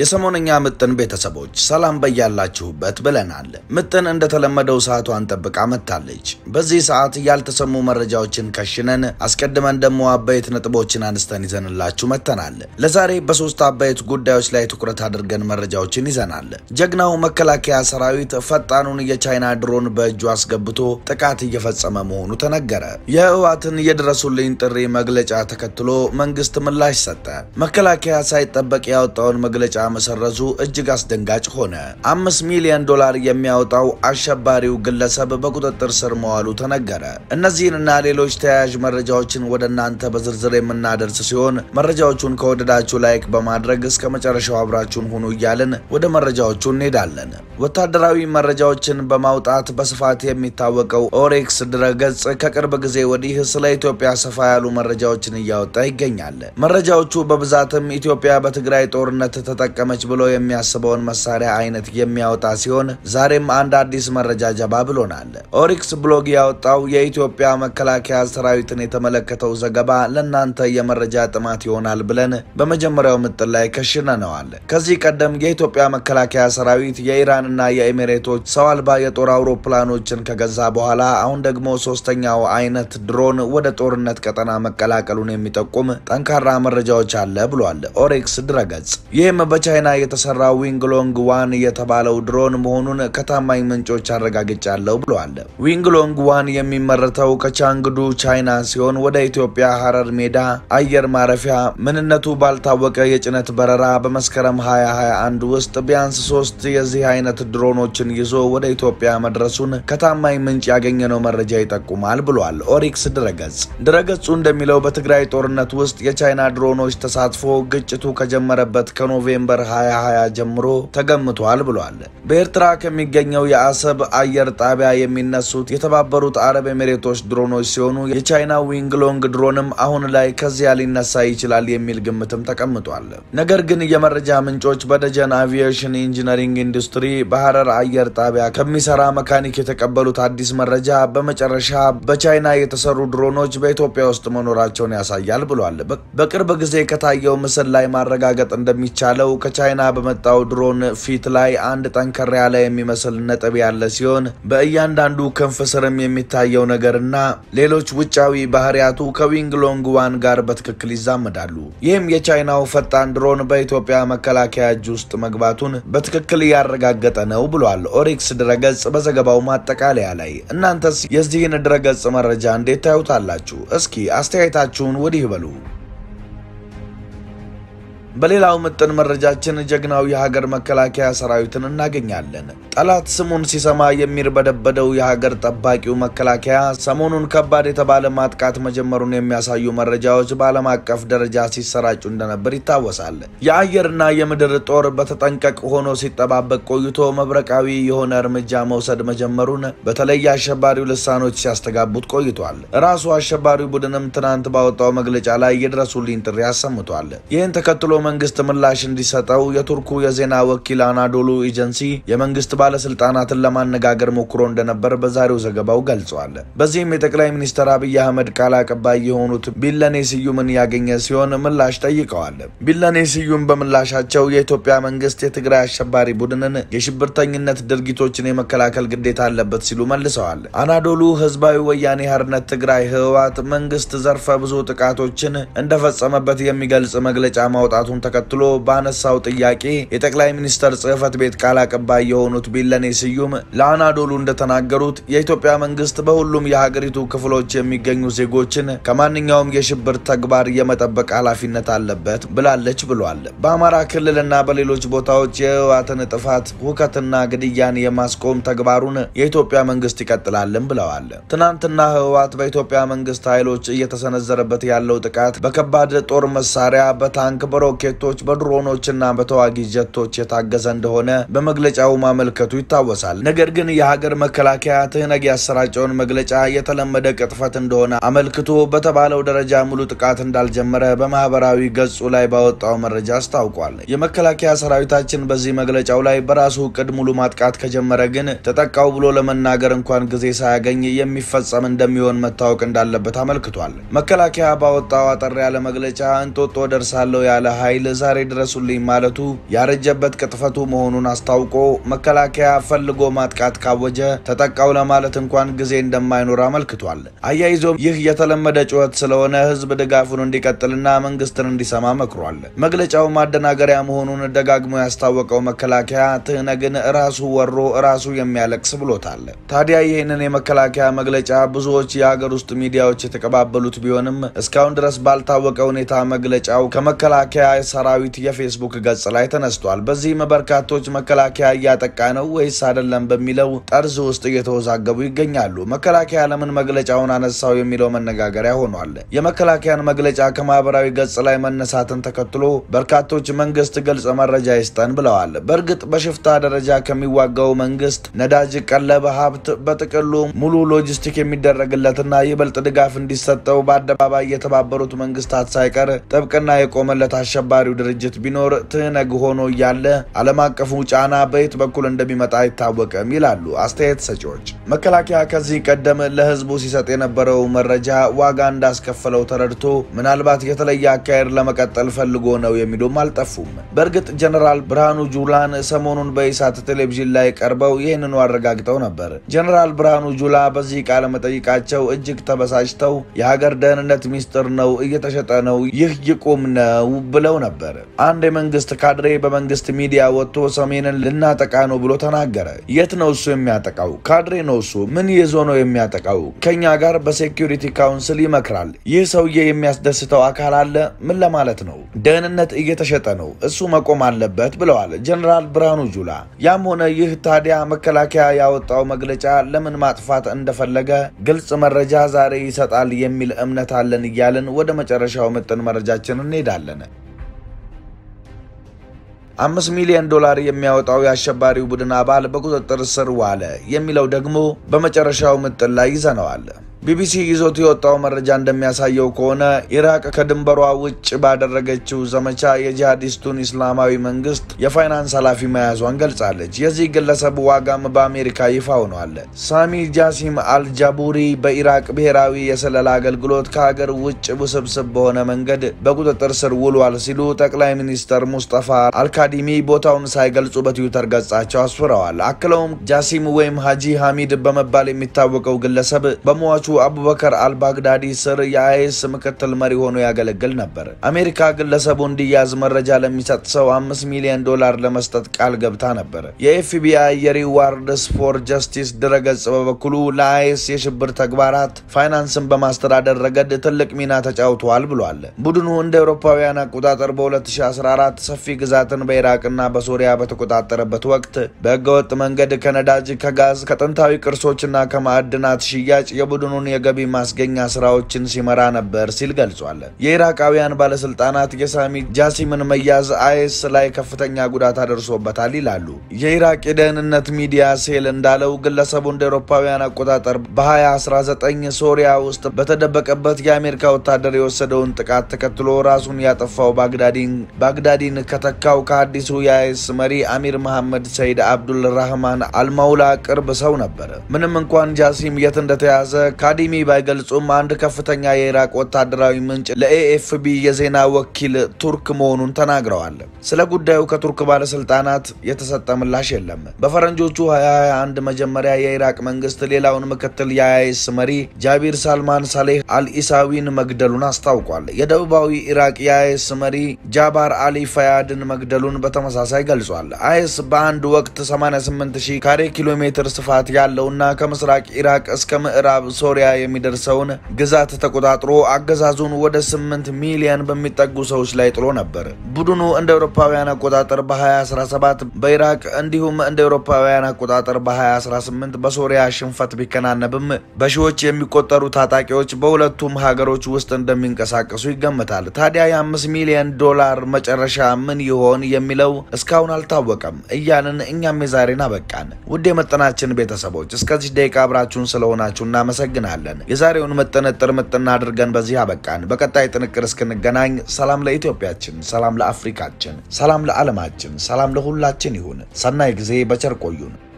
የሰሞነኛ ምጥን ቤተሰቦች ሰላም በያላችሁበት ብለናል። ምጥን እንደተለመደው ሰዓቷን ጠብቃ መጥታለች። በዚህ ሰዓት ያልተሰሙ መረጃዎችን ከሽነን አስቀድመን ደግሞ አበይት ነጥቦችን አንስተን ይዘንላችሁ መጥተናል። ለዛሬ በሶስት አበይት ጉዳዮች ላይ ትኩረት አድርገን መረጃዎችን ይዘናል። ጀግናው መከላከያ ሰራዊት ፈጣኑን የቻይና ድሮን በእጁ አስገብቶ ጥቃት እየፈጸመ መሆኑ ተነገረ። የህወሓትን የድረሱልኝ ጥሪ መግለጫ ተከትሎ መንግስት ምላሽ ሰጠ። መከላከያ ሳይጠበቅ ያወጣውን መግለጫ መሰረዙ እጅግ አስደንጋጭ ሆነ። አምስት ሚሊዮን ዶላር የሚያወጣው አሸባሪው ግለሰብ በቁጥጥር ስር መዋሉ ተነገረ። እነዚህንና ሌሎች ተያያዥ መረጃዎችን ወደ እናንተ በዝርዝር የምናደርስ ሲሆን መረጃዎቹን ከወደዳችሁ ላይክ በማድረግ እስከ መጨረሻው አብራችሁን ሁኑ እያልን ወደ መረጃዎቹ እንሄዳለን። ወታደራዊ መረጃዎችን በማውጣት በስፋት የሚታወቀው ኦሬክስ ድረገጽ ከቅርብ ጊዜ ወዲህ ስለ ኢትዮጵያ ሰፋ ያሉ መረጃዎችን እያወጣ ይገኛል። መረጃዎቹ በብዛትም ኢትዮጵያ በትግራይ ጦርነት ተጠቀመች ብሎ የሚያስበውን መሳሪያ አይነት የሚያወጣ ሲሆን ዛሬም አንድ አዲስ መረጃ ጀባ ብሎናል። ኦሪክስ ብሎግ ያወጣው የኢትዮጵያ መከላከያ ሰራዊትን የተመለከተው ዘገባ ለእናንተ የመረጃ ጥማት ይሆናል ብለን በመጀመሪያው ምጥን ላይ ከሽነነዋል። ከዚህ ቀደም የኢትዮጵያ መከላከያ ሰራዊት የኢራንና የኤሚሬቶች ሰው አልባ የጦር አውሮፕላኖችን ከገዛ በኋላ አሁን ደግሞ ሶስተኛው አይነት ድሮን ወደ ጦርነት ቀጠና መቀላቀሉን የሚጠቁም ጠንካራ መረጃዎች አለ ብሏል ኦሬክስ ድረገጽ። ይህም በቻይና የተሰራ ዊንግሎንግ ዋን የተባለው ድሮን መሆኑን ከታማኝ ምንጮች አረጋግጫለሁ ብለዋል። ዊንግሎንግ ዋን የሚመረተው ከቻንግዱ ቻይና ሲሆን ወደ ኢትዮጵያ ሀረር ሜዳ አየር ማረፊያ ምንነቱ ባልታወቀ የጭነት በረራ በመስከረም 2021 ውስጥ ቢያንስ ሶስት የዚህ አይነት ድሮኖችን ይዞ ወደ ኢትዮጵያ መድረሱን ከታማኝ ምንጭ ያገኘነው መረጃ ይጠቁማል ብሏል ኦሪክስ ድረገጽ። ድረገጹ እንደሚለው በትግራይ ጦርነት ውስጥ የቻይና ድሮኖች ተሳትፎ ግጭቱ ከጀመረበት ከኖቬምበር 2020 ጀምሮ ተገምቷል ብሏል። በኤርትራ ከሚገኘው የአሰብ አየር ጣቢያ የሚነሱት የተባበሩት አረብ ኤሚሬቶች ድሮኖች ሲሆኑ የቻይና ዊንግሎንግ ድሮንም አሁን ላይ ከዚያ ሊነሳ ይችላል የሚል ግምትም ተቀምጧል። ነገር ግን የመረጃ ምንጮች በደጀን አቪዬሽን ኢንጂነሪንግ ኢንዱስትሪ በሀረር አየር ጣቢያ ከሚሰራ መካኒክ የተቀበሉት አዲስ መረጃ በመጨረሻ በቻይና የተሰሩ ድሮኖች በኢትዮጵያ ውስጥ መኖራቸውን ያሳያል ብሏል። በቅርብ ጊዜ ከታየው ምስል ላይ ማረጋገጥ እንደሚቻለው ከቻይና በመጣው ድሮን ፊት ላይ አንድ ጠንከር ያለ የሚመስል ነጥብ ያለ ሲሆን በእያንዳንዱ ክንፍ ስርም የሚታየው ነገርና ሌሎች ውጫዊ ባህሪያቱ ከዊንግሎንግ ዋን ጋር በትክክል ይዛመዳሉ። ይህም የቻይናው ፈጣን ድሮን በኢትዮጵያ መከላከያ እጅ ውስጥ መግባቱን በትክክል እያረጋገጠ ነው ብሏል ኦሪክስ ድረገጽ በዘገባው ማጠቃለያ ላይ። እናንተስ የዚህን ድረገጽ መረጃ እንዴት ታዩታላችሁ? እስኪ አስተያየታችሁን ወዲህ በሉ። በሌላው ምጥን መረጃችን ጀግናው የሀገር መከላከያ ሰራዊትን እናገኛለን። ጠላት ስሙን ሲሰማ የሚርበደበደው የሀገር ጠባቂው መከላከያ ሰሞኑን ከባድ የተባለ ማጥቃት መጀመሩን የሚያሳዩ መረጃዎች በዓለም አቀፍ ደረጃ ሲሰራጩ እንደነበር ይታወሳል። የአየርና የምድር ጦር በተጠንቀቅ ሆኖ ሲጠባበቅ ቆይቶ መብረቃዊ የሆነ እርምጃ መውሰድ መጀመሩን በተለይ አሸባሪው ልሳኖች ሲያስተጋቡት ቆይቷል። ራሱ አሸባሪው ቡድንም ትናንት ባወጣው መግለጫ ላይ የድረሱልኝ ጥሪ አሰምቷል። ይህን ተከትሎ መንግስት ምላሽ እንዲሰጠው የቱርኩ የዜና ወኪል አናዶሉ ኤጀንሲ የመንግስት ባለስልጣናትን ለማነጋገር ሞክሮ እንደነበር በዛሬው ዘገባው ገልጿል። በዚህም የጠቅላይ ሚኒስትር አብይ አህመድ ቃል አቀባይ የሆኑት ቢለኔ ስዩምን ያገኘ ሲሆን ምላሽ ጠይቀዋል። ቢለኔ ስዩም በምላሻቸው የኢትዮጵያ መንግስት የትግራይ አሸባሪ ቡድንን የሽብርተኝነት ድርጊቶችን የመከላከል ግዴታ አለበት ሲሉ መልሰዋል። አናዶሉ ህዝባዊ ወያኔ ሓርነት ትግራይ ህወሓት መንግስት ዘርፈ ብዙ ጥቃቶችን እንደፈጸመበት የሚገልጽ መግለጫ ማውጣቱን ተከትሎ ባነሳው ጥያቄ የጠቅላይ ሚኒስተር ጽህፈት ቤት ቃል አቀባይ የሆኑት ቢለኔ ስዩም ለአናዶሉ እንደተናገሩት የኢትዮጵያ መንግስት በሁሉም የሀገሪቱ ክፍሎች የሚገኙ ዜጎችን ከማንኛውም የሽብር ተግባር የመጠበቅ ኃላፊነት አለበት ብላለች ብሏል። በአማራ ክልልና በሌሎች ቦታዎች የህወሓትን ጥፋት፣ ሁከትና ግድያን የማስቆም ተግባሩን የኢትዮጵያ መንግስት ይቀጥላልን ብለዋል። ትናንትና ህወሓት በኢትዮጵያ መንግስት ኃይሎች እየተሰነዘረበት ያለው ጥቃት በከባድ ጦር መሳሪያ፣ በታንክ፣ በሮኬቶች፣ በድሮኖችና በተዋጊ ጀቶች የታገዘ እንደሆነ በመግለጫው ማመልከቱ ይታወሳል። ነገር ግን የሀገር መከላከያ ትህነግ ያሰራጨውን መግለጫ የተለመደ ቅጥፈት እንደሆነ አመልክቶ በተባለው ደረጃ ሙሉ ጥቃት እንዳልጀመረ በማህበራዊ ገጹ ላይ ባወጣው መረጃ አስታውቋል። የመከላከያ ሰራዊታችን በዚህ መግለጫው ላይ በራሱ እቅድ ሙሉ ማጥቃት ከጀመረ ግን ተጠቃው ብሎ ለመናገር እንኳን ጊዜ ሳያገኝ የሚፈጸም እንደሚሆን መታወቅ እንዳለበት አመልክቷል። መከላከያ ባወጣው አጠር ያለ መግለጫ እንጦጦ ደርሳለሁ ያለ ኃይል ኃይል ዛሬ ድረሱልኝ ማለቱ ያረጀበት ቅጥፈቱ መሆኑን አስታውቆ መከላከያ ፈልጎ ማጥቃት ካወጀ ተጠቃው ለማለት እንኳን ጊዜ እንደማይኖር አመልክቷል። አያይዞም ይህ የተለመደ ጩኸት ስለሆነ ህዝብ ድጋፉን እንዲቀጥልና መንግስትን እንዲሰማ መክሯል። መግለጫው ማደናገሪያ መሆኑን ደጋግሞ ያስታወቀው መከላከያ ትህነግን ራሱ ወሮ ራሱ የሚያለቅስ ብሎታል። ታዲያ ይህንን የመከላከያ መግለጫ ብዙዎች የሀገር ውስጥ ሚዲያዎች የተቀባበሉት ቢሆንም እስካሁን ድረስ ባልታወቀ ሁኔታ መግለጫው ከመከላከያ ሰራዊት የፌስቡክ ገጽ ላይ ተነስቷል። በዚህም በርካቶች መከላከያ እያጠቃ ነው ወይስ አይደለም በሚለው ጠርዝ ውስጥ እየተወዛገቡ ይገኛሉ። መከላከያ ለምን መግለጫውን አነሳው የሚለው መነጋገሪያ ሆኗል። የመከላከያን መግለጫ ከማህበራዊ ገጽ ላይ መነሳትን ተከትሎ በርካቶች መንግስት ግልጽ መረጃ ይስጠን ብለዋል። በእርግጥ በሽፍታ ደረጃ ከሚዋጋው መንግስት ነዳጅ፣ ቀለብ፣ ሀብት በጥቅሉ ሙሉ ሎጂስቲክ የሚደረግለትና ይበልጥ ድጋፍ እንዲሰጠው በአደባባይ የተባበሩት መንግስታት ሳይቀር ጥብቅና የቆመለት አሸባሪው ድርጅት ቢኖር ትህነግ ሆኖ እያለ ዓለም አቀፉ ጫና በየት በኩል እንደሚመጣ አይታወቅም ይላሉ አስተያየት ሰጪዎች። መከላከያ ከዚህ ቀደም ለህዝቡ ሲሰጥ የነበረው መረጃ ዋጋ እንዳስከፈለው ተረድቶ ምናልባት የተለየ አካሄድ ለመቀጠል ፈልጎ ነው የሚሉም አልጠፉም። በእርግጥ ጀነራል ብርሃኑ ጁላን ሰሞኑን በኢሳት ቴሌቪዥን ላይ ቀርበው ይህንኑ አረጋግጠው ነበር። ጀነራል ብርሃኑ ጁላ በዚህ ቃለ መጠይቃቸው እጅግ ተበሳጭተው የሀገር ደህንነት ሚስጥር ነው፣ እየተሸጠ ነው፣ ይህ ይቁም ነው ብለው ነበር። አንድ የመንግስት ካድሬ በመንግስት ሚዲያ ወጥቶ ሰሜንን ልናጠቃ ነው ብሎ ተናገረ። የት ነው እሱ የሚያጠቃው? ካድሬ ነው እሱ። ምን ይዞ ነው የሚያጠቃው? ከኛ ጋር በሴኪሪቲ ካውንስል ይመክራል። ይህ ሰውዬ የሚያስደስተው አካል አለ? ምን ለማለት ነው? ደህንነት እየተሸጠ ነው፣ እሱ መቆም አለበት ብለዋል ጀነራል ብርሃኑ ጁላ። ያም ሆነ ይህ ታዲያ መከላከያ ያወጣው መግለጫ ለምን ማጥፋት እንደፈለገ ግልጽ መረጃ ዛሬ ይሰጣል የሚል እምነት አለን እያልን ወደ መጨረሻው ምጥን መረጃችን እንሄዳለን። አምስት ሚሊዮን ዶላር የሚያወጣው የአሸባሪው ቡድን አባል በቁጥጥር ስር ዋለ የሚለው ደግሞ በመጨረሻው ምጥን ላይ ይዘነዋል። ቢቢሲ ይዞት የወጣው መረጃ እንደሚያሳየው ከሆነ ኢራቅ ከድንበሯ ውጭ ባደረገችው ዘመቻ የጂሃዲስቱን ኢስላማዊ መንግስት የፋይናንስ ኃላፊ መያዟን ገልጻለች። የዚህ ግለሰብ ዋጋም በአሜሪካ ይፋ ሆኗል። ሳሚ ጃሲም አልጃቡሪ በኢራቅ ብሔራዊ የስለላ አገልግሎት ከሀገር ውጭ ውስብስብ በሆነ መንገድ በቁጥጥር ስር ውሏል ሲሉ ጠቅላይ ሚኒስተር ሙስጠፋ አልካዲሚ ቦታውን ሳይገልጹ በትዊተር ገጻቸው አስፍረዋል። አክለውም ጃሲም ወይም ሀጂ ሐሚድ በመባል የሚታወቀው ግለሰብ በሟቹ አቡበከር አልባግዳዲ ስር የአይኤስ ምክትል መሪ ሆኖ ያገለግል ነበር። አሜሪካ ግለሰቡ እንዲያዝ መረጃ ለሚሰጥ ሰው አምስት ሚሊዮን ዶላር ለመስጠት ቃል ገብታ ነበር። የኤፍቢአይ የሪዋርድስ ፎር ጀስቲስ ድረገጽ በበኩሉ ለአይኤስ የሽብር ተግባራት ፋይናንስን በማስተዳደር ረገድ ትልቅ ሚና ተጫውተዋል ብሏል። ቡድኑ እንደ አውሮፓውያን አቆጣጠር በ2014 ሰፊ ግዛትን በኢራቅና በሶሪያ በተቆጣጠረበት ወቅት በህገወጥ መንገድ ከነዳጅ፣ ከጋዝ፣ ከጥንታዊ ቅርሶችና ከማዕድናት ሽያጭ የቡድኑ የገቢ ማስገኛ ስራዎችን ሲመራ ነበር ሲል ገልጿል። የኢራቃውያን ባለስልጣናት የሳሚ ጃሲምን መያዝ አይኤስ ላይ ከፍተኛ ጉዳት አደርሶበታል ይላሉ። የኢራቅ የደህንነት ሚዲያ ሴል እንዳለው ግለሰቡ እንደ አውሮፓውያን አቆጣጠር በ2019 ሶሪያ ውስጥ በተደበቀበት የአሜሪካ ወታደር የወሰደውን ጥቃት ተከትሎ ራሱን ያጠፋው ባግዳዲን ከተካው ከአዲሱ የአይኤስ መሪ አሚር መሐመድ ሰይድ አብዱልራህማን አልማውላ ቅርብ ሰው ነበር። ምንም እንኳን ጃሲም የት እንደተያዘ ካዲሚ ባይገልጹም አንድ ከፍተኛ የኢራቅ ወታደራዊ ምንጭ ለኤኤፍቢ የዜና ወኪል ቱርክ መሆኑን ተናግረዋል። ስለ ጉዳዩ ከቱርክ ባለስልጣናት የተሰጠ ምላሽ የለም። በፈረንጆቹ 2021 መጀመሪያ የኢራቅ መንግስት ሌላውን ምክትል የአይኤስ መሪ ጃቢር ሳልማን ሳሌህ አልኢሳዊን መግደሉን አስታውቋል። የደቡባዊ ኢራቅ የአይኤስ መሪ ጃባር አሊ ፈያድን መግደሉን በተመሳሳይ ገልጿል። አይኤስ በአንድ ወቅት 88000 ካሬ ኪሎ ሜትር ስፋት ያለውና ከምስራቅ ኢራቅ እስከ ምዕራብ ሶሪያ የሚደርሰውን ግዛት ተቆጣጥሮ አገዛዙን ወደ 8 ሚሊዮን በሚጠጉ ሰዎች ላይ ጥሎ ነበር። ቡድኑ እንደ አውሮፓውያን አቆጣጠር በ2017 በኢራቅ እንዲሁም እንደ አውሮፓውያን አቆጣጠር በ2018 በሶሪያ ሽንፈት ቢከናነብም በሺዎች የሚቆጠሩ ታጣቂዎች በሁለቱም ሀገሮች ውስጥ እንደሚንቀሳቀሱ ይገመታል። ታዲያ የ5 ሚሊዮን ዶላር መጨረሻ ምን ይሆን የሚለው እስካሁን አልታወቀም እያልን እኛም የዛሬን አበቃን። ውድ የመጠናችን ቤተሰቦች እስከዚህ ደቂቃ አብራችሁን ስለሆናችሁ እናመሰግናለን። የዛሬውን ምጥንጥር ምጥና አድርገን በዚህ አበቃን። በቀጣይ ጥንቅር እስክንገናኝ ሰላም ለኢትዮጵያችን፣ ሰላም ለአፍሪካችን፣ ሰላም ለዓለማችን፣ ሰላም ለሁላችን ይሁን። ሰናይ ጊዜ በቸር ቆዩን።